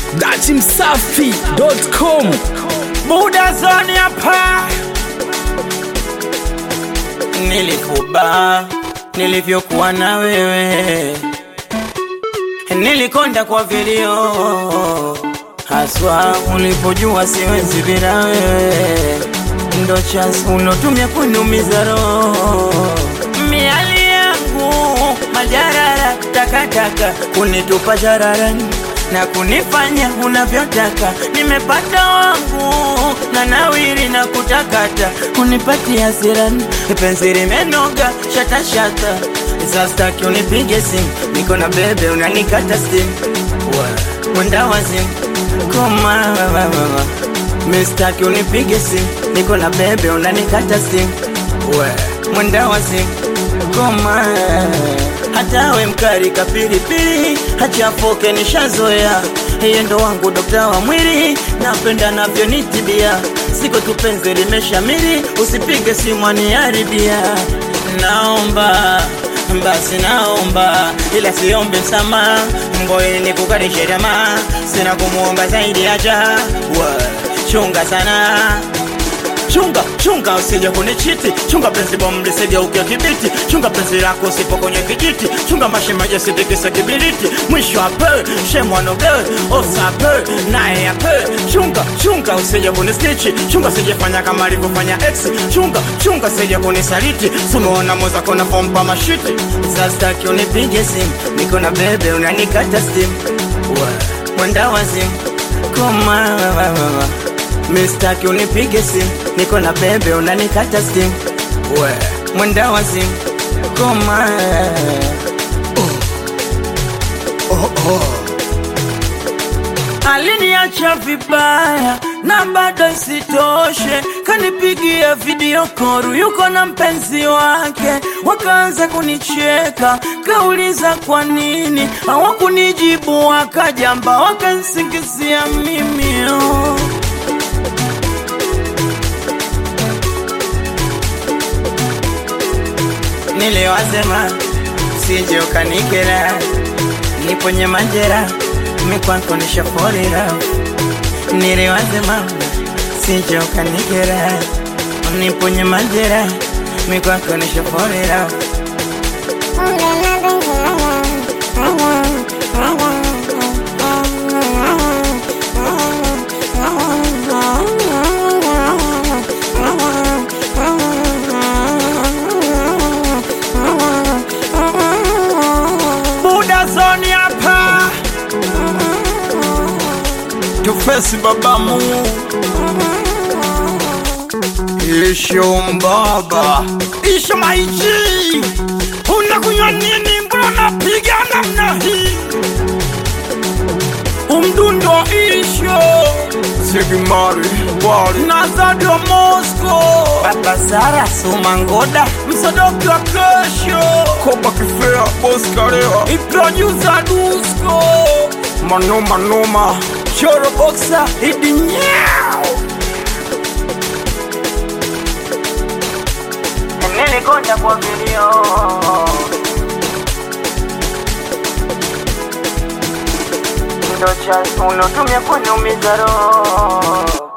datimsafi.com Buda zoni hapa nilifuba nilivyokuwa na wewe nilikonda kwa vilio haswa ulipojua siwezi bila wewe ndo chance ulotumia kuniumiza roho miali yangu majarara takataka kunitupa jararani na kunifanya unavyotaka nimepata wangu na nawiri na kutakata kunipatia hasirani penzi limenoga shatashata sastaki unipige simu niko na bebe unanikata simu mwenda wazimu koma mistaki unipige simu niko na bebe unanikata simu mwenda wazimu koma hata we mkari kapilipili hachafoke nishazoea yeye ndo wangu dokta wa mwili napenda navyonitibia siko tupenzi limeshamiri usipige simu aniharibia naomba basi naomba ila siombe msamaha ngoili nikukarishe tamaa sina kumuomba zaidi aja chunga sana chunga chunga usije kunichiti chunga penzi bomu lisigeuke kibiti chunga penzi lako usipo kwenye kijiti chunga mashemaji asitikise kibiriti mwisho ape shemwanoge osape naye ape chunga chunga usije kunistichi chunga sijefanya kama alivyofanya ex chunga chunga sije kunisaliti sumeona mwenzako nafompa mashiti sastaki unipige simu niko na bebe unanikata stimu mwenda wazimu koma mistaki unipige simu niko na bebe unanikata simu we mwenda wa simu koma oh, oh. aliniacha vibaya na bado isitoshe kanipigia video koru yuko na mpenzi wake wakaanza kunicheka kauliza kwa nini hawakunijibu wakajamba wakansingizia mimi oh. niliwasema sije ukanikera niponye majera mikwako nishaforira niliwasema sije ukanikera niponye majera mikwako nishaforira Buda zoni hapa tufesi babamu isho mbaba isho maiji unakunywa nini mbona napiga namna hii umdundo isho sigimari wali nazadio mosco baba sara sumangoda msodoki wa kesho koba kifea boskarea iprodusa dusko manoma noma choro boxa idinyao nilikonda kwa vilio ndo cha ulotumia kuniumiza roho